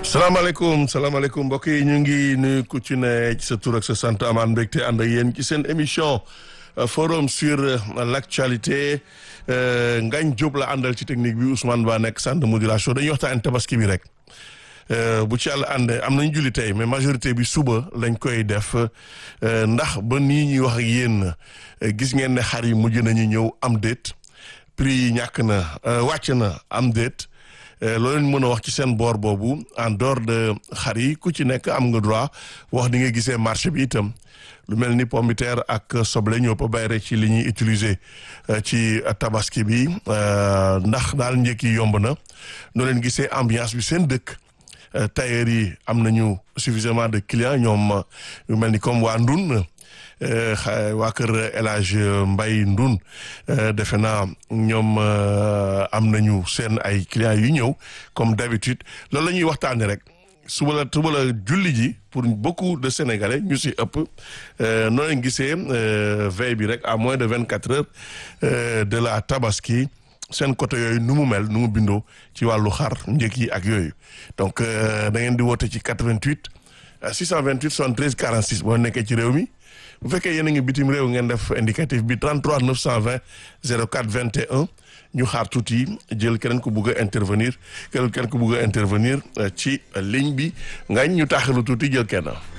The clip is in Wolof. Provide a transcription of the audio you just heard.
salaamaaleykum salaamaaleykum mbokk yi ñu ngi nuyu ku ci ne ci sa tur ak sa sant amaan mbégte ànd ak yéen ci seen émission forum sur l'actualité Ngagne Diop la àndal ci technique bi Ousmane Ba nekk centre de modulation dañuy waxtaan tabaski bi rek bu ci yàlla àndee am nañ julli tey mais majorité bi suba lañ koy def ndax ba nii ñuy wax ak yéen gis ngeen ne xar yi mujj nañu ñëw am déet prix yi ñàkk na wàcc na am déet loolu leen mën a wax ci seen boor boobu en dehors de xar yi ku ci nekk am nga droit wax di nga gisee marché bi itam lu mel ni pomme de terre ak soble ñoo ko bàyyi rek ci li ñuy utiliser ci tabaski bi ndax daal njëkk yi yomb na noo leen gisee ambiance bi seen dëkk tailleur yi am nañu suffisamment de clients ñoom yu mel ni comme waa Ndun waa kër El Hadj Mbaye Ndun defe naa ñoom am nañu seen ay clients yu ñëw comme d'habitude loolu la ñuy waxtaanee rek suba la suba la julli ji pour beaucoup de sénégalais ñu si ëpp noo leen gisee veille bi rek à moins de vingt quatre heures de la tabaski seen côté yooyu nu mu mel nu mu bindoo ci wàllu xar njëkk yi ak yooyu donc da ngeen di woote ci 88 628 73 46 boo nekkee ci réew mi. bu fekkee yéen a ngi bitim réew ngeen def indicatif bi 33 920 04 21 ñu xaar tuuti jël keneen ku bugg a intervenir keneen ku bugg a intervenir ci ligne bi ngañ ñu taaxalu tuuti jël kenn.